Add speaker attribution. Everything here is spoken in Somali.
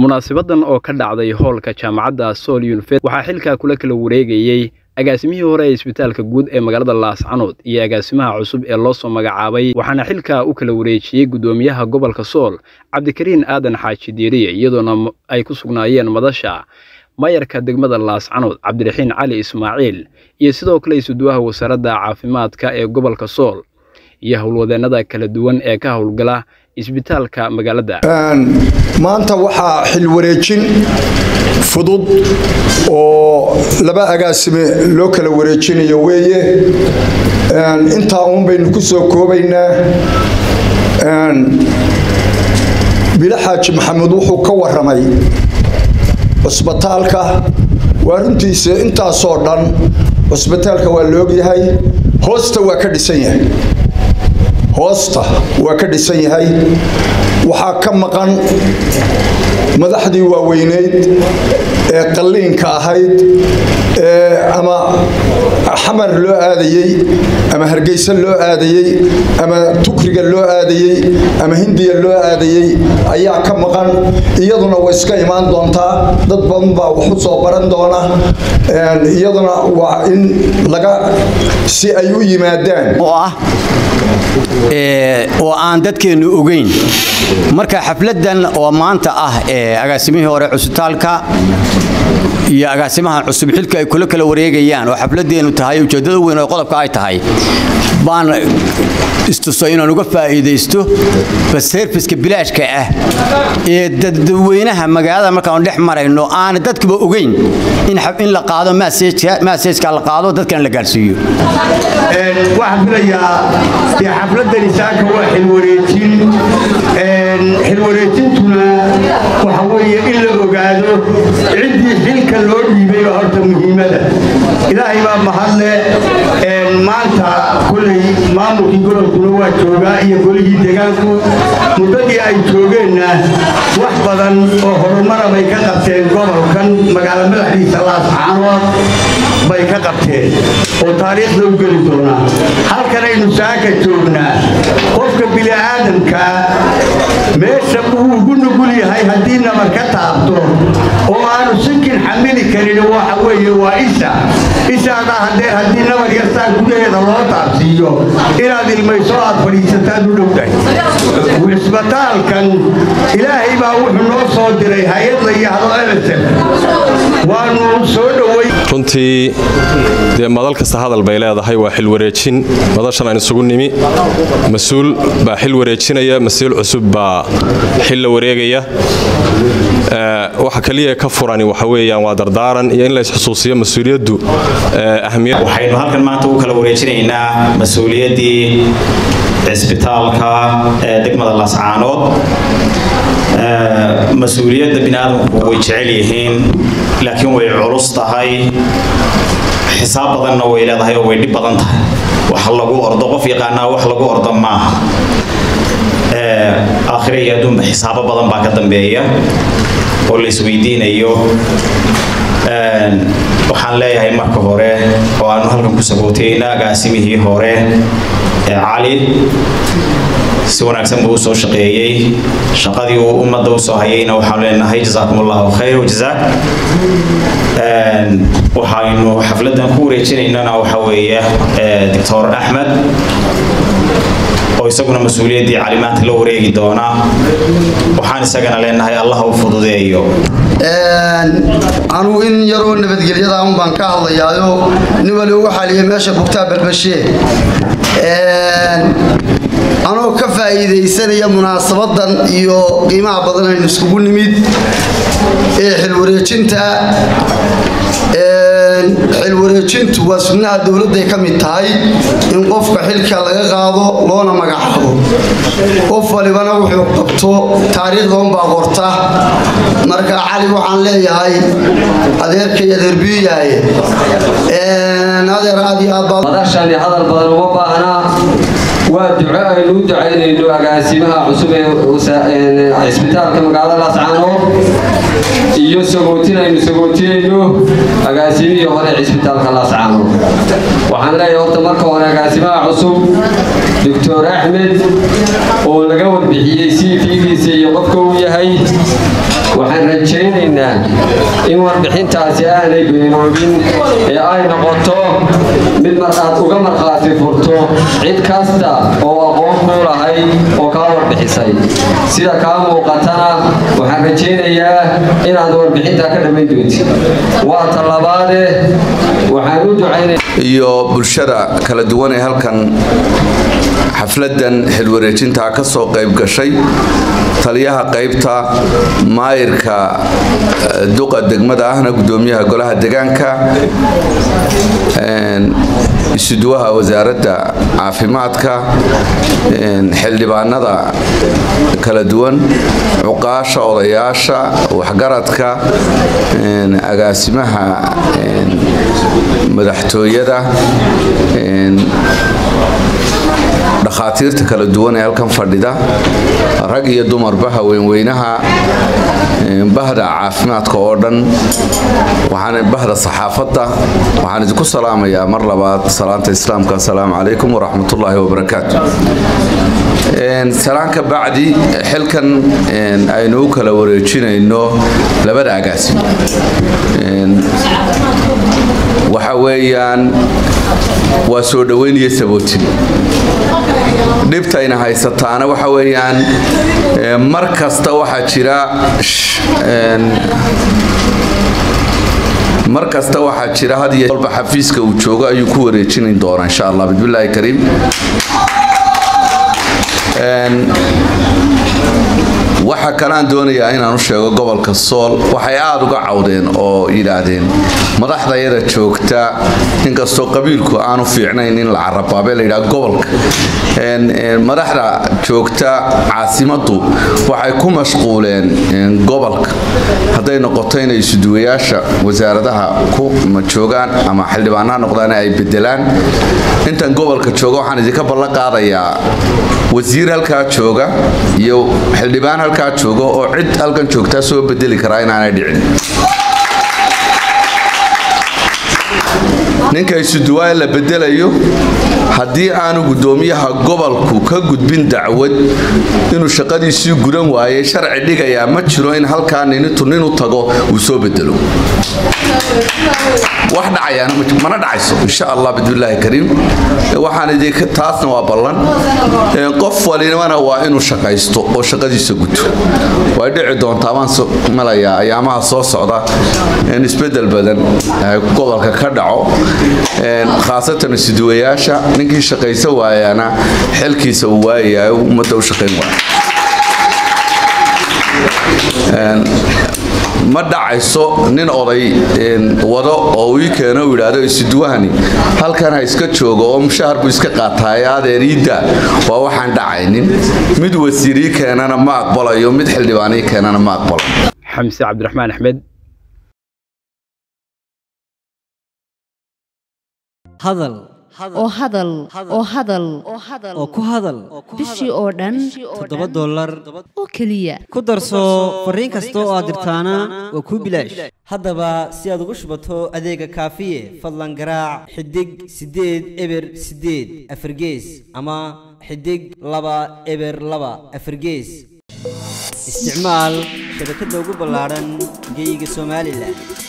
Speaker 1: munaasibadan oo ka dhacday hoolka jaamacadda sool yunifed waxaa xilkaa kula kala wareegayey agaasimihii hore ee isbitaalka guud ee magaalada laascanood iyo agaasimaha cusub ee loo soo magacaabay waxaana xilkaa u kala wareejiyey guddoomiyaha gobolka sool cabdikariin aadan xaaji diiriye iyadoona ay ku sugnaayeen madasha mayarka degmada laascanood cabdiraxiin cali ismaaciil iyo sidoo kale isuduwaha wasaaradda caafimaadka ee gobolka sool iyo howlwadeennada kala duwan ee ka howlgala isbitaalka magaalada
Speaker 2: maanta waxaa xilwareejin fudud oo laba agaasime loo kala wareejinayo weeye intaa uun baynu ku soo koobaynaa bilo xaaji maxamed wuxuu ka waramay cusbitaalka waa runtiisa intaasoo dhan cusbitaalka waa laogyahay hoosta waa ka dhisan yahay hoosta waa ka dhisan yahay waxaa ka maqan madaxdii waaweyneyd ee qalliinka ahayd ee ama xamar loo aadayey ama hargeysa loo aadayey ama tukriga loo aadayey ama hindiya loo aadayey ayaa ka maqan iyaduna way iska imaan doontaa dad badan baa wax u soo baran doona iyaduna waa in laga si ay u yimaadaan
Speaker 3: oo aan dadkeennu ogeyn marka xafladan oo maanta ah ee agaasimihii hore cusbitaalka iyo agaasimahan cusub xilka ay kula kala wareegayaan oo xafladeennu tahay ujeeddada weyn oo qodobka ay tahay baan istuso inaan uga faa'iidaysto baserfiska bilaashka ah ee dadweynaha magaalada markaan dhex marayno aan dadkuba ogeyn in la qaado maseejka la qaado dadkana la gaadhsiiyo
Speaker 4: waxaan filayaa dee xafladani saaka waa xilwareejin xilwareejintuna waxa weeye in la ogaado ciddii xilka loo dhiibay oo horta muhiimada ilaahay baa mahadle maanta kullay maamulkii gobolkuna waa joogaa iyo golihii deegaanku muddadii ay joogeenna wax badan oo horumara bay ka qabteen gobolkan magaalo madaxdiisa laascaanood bay ka qabteen oo taariikhda u geli doonaa halkanaynu saaka joognaa qofka bini'aadamka meesha uu ugu nugul yahay haddii nabar ka taabto oo aanu sinkin xamili karin waxa weeye waa isha ishaadaa haddee haddii nabar yartaa gudaheeda loo taabsiiyo inaad ilmayso aad fadhiisataad u dhowdahay cisbitaalkan ilaahay baa wuxuu noo soo diray hay-ad la yidhaahdo emerson waanu soo dhoway
Speaker 5: runtii dee madal kasta hadal bay leedahay waa xilwareejin madashan aan isugu nimi mas-uul baa xil wareejinaya mas-uul cusub baa xil la wareegaya waxa kaliya ka furani waxa weeyaan waa dardaaran iyo in la isxusuusiyo mas-uuliyaddu ahmiyad
Speaker 6: waxaynu halkan maanta u kala wareejinaynaa mas-uuliyaddii cisbitaalka ee degmada laascaanood mas-uuliyadda biniaadamku way jecel yihiin laakiin way culus tahay xisaab badanna way leedahay oo way dhib badan tahay wax lagu ordo qof yaqaanaa wax lagu ordo maaha aakhire iyo adduunba xisaabo badan baa ka dambeeya oo la isweydiinayo waxaan leeyahay marka hore oo aanu halkan ku sagootayna agaasimihii hore ee cali si wanaagsan buu usoo shaqeeyey shaqadii uu ummadda usoo hayayna waxaanu leenahay jazaakum allahu khayr wajazaak waxaynu xafladan ku wareejinaynana waxa weeye doctor axmed oo isaguna mas-uuliyaddii calimaanta la wareegi doona waxaan isagana leenahay allah u fududeeyo
Speaker 7: anugu in yaroo nabadgelyada un baan ka hadlayaayo nin wali uga xaliya meesha bugtaa balbashee anoo ka faa'iidaysanaya munaasabadan iyo qiimaha badan aynu iskugu nimid ee xilwareejinta xilwareejintu waa sunnaha dowladday ka mid tahay in qofka xilka laga qaado loona magacaabo qof walibana wuxuu qabto taariikhda unbaa qorta marka cali waxaan leeyahay adeerkay adeerbiyaye adeer aad iyo aad
Speaker 8: madashani hadal badan uma baahnaa waa duco aynu u ducaynayno agaasimaha cusub ee cisbitaalka magaalada laascaanood iyo sagootin aynu sagootinayno agaasimihii hore cisbitaalka laascaanood waxaan leeyahay horta marka hore agaasimaha cusub doctor axmed oo laga warbixiyey c v-giisa iyo qofka uu yahay waxaan rajaynaynaa in warbixintaasi aanay beenoobin ee ay noqoto mid mar aad uga markhaati furto cid kasta oo aqoon kuu lahayd oo kaa warbixisay sida kaa muuqatana waxaan rajaynayaa inaad warbixintaa ka dhammayn doontid waa tallabaade waxaan u ducaynaya
Speaker 9: iyo bulshada kala duwan ee halkan xafladan xilwareejintaa ka soo qayb gashay taliyaha qaybta maayirka duqa degmada ahna gudoomiyaha golaha degaanka isuduwaha wasaaradda caafimaadka xildhibaanada kala duwan cuqaasha odayaasha waxgaradka agaasimaha madaxtooyada dhakhaatiirta kala duwan ee halkan fadhida rag iyo dumarba haweenweynaha bahda caafimaadka oo dhan waxaan bahda saxaafadda waxaan idinku salaamayaa mar labaad salaanta islaamka asalaamu calaykum waraxmatullaahi wabarakaatu salaanka bacdi xilkan aynu u kala wareejinayno labada agaasim waxa weeyaan waa soo dhoweynaya sabootin dhibtayna haysataana waxa weeyaan mar kasta waxaa jira mar kasta waxaa jira had iyo walba xafiiska uu joogo ayuu ku wareejini doonaa insha allah bismillaahi kariim waxa kalaan doonayaa inaan u sheego gobolka sool waxay aada uga cawdeen oo yidhaahdeen madaxdayada joogta inkastoo qabiilku aanu fiicnayn in la carabaabe la yidhaha gobolka madaxda joogta caasimaddu waxay ku mashquuleen gobolka hadday noqoto inay isuduwayaasha wasaaradaha ku joogaan ama xildhibaanaha noqdaan ay bedelaan intan gobolka jooga waxaan idinka ballan qaadayaa wasiir halkaa jooga iyo xildhibaan halkaa jooga oo cid halkan joogtaa soo bedeli karaa inaanay dhicin ninka isuduwaa la bedelayo haddii aanu gudoomiyaha gobolku ka gudbin dacwad inuu shaqadiisii gudan waayay sharci dhigayaa ma jiro in halkaa ninitu nin u tago uu soo bedelo wax dhacayaana mana dhacayso insha allah bismillaahi kariim waxaan idinka taasna waa ballan qof walinimana waa inuu shaqaysto oo shaqadiisa guto way dhici doontaa baan malayaa ayaamaha soo socda in isbedel badan gobolka ka dhaco khaasatan isuduwayaasha ninkii shaqaysa waayana xilkiisa uu waayayo ummadda u shaqayn waaya ma dhacayso nin oday wado oo ii keeno u yidhaahdo isuduwahani halkan ha iska joogo oo mushahar buu iska qaataaye adeer iidda waa waxaan dhacaynin mid wasiirii keenana ma aqbalayo mid xildhibaanii keenana ma aqbalayo
Speaker 1: xamse cabdiraxmaan axmed
Speaker 10: hadal
Speaker 11: oo hadal oo hadal
Speaker 10: oo ku hadal
Speaker 11: bishii oo dhan
Speaker 10: toddoba dollar
Speaker 11: oo keliya
Speaker 10: ku darso fariin kasta oo aad dirtaana waa kuu bilaash haddaba si aad ugu shubato adeega kaafiye fadlan garaac xidig siddeed eber siddeed afargees ama xidig laba eber laba afargees isticmaal shabakadda ugu ballaadhan geeyiga somalilan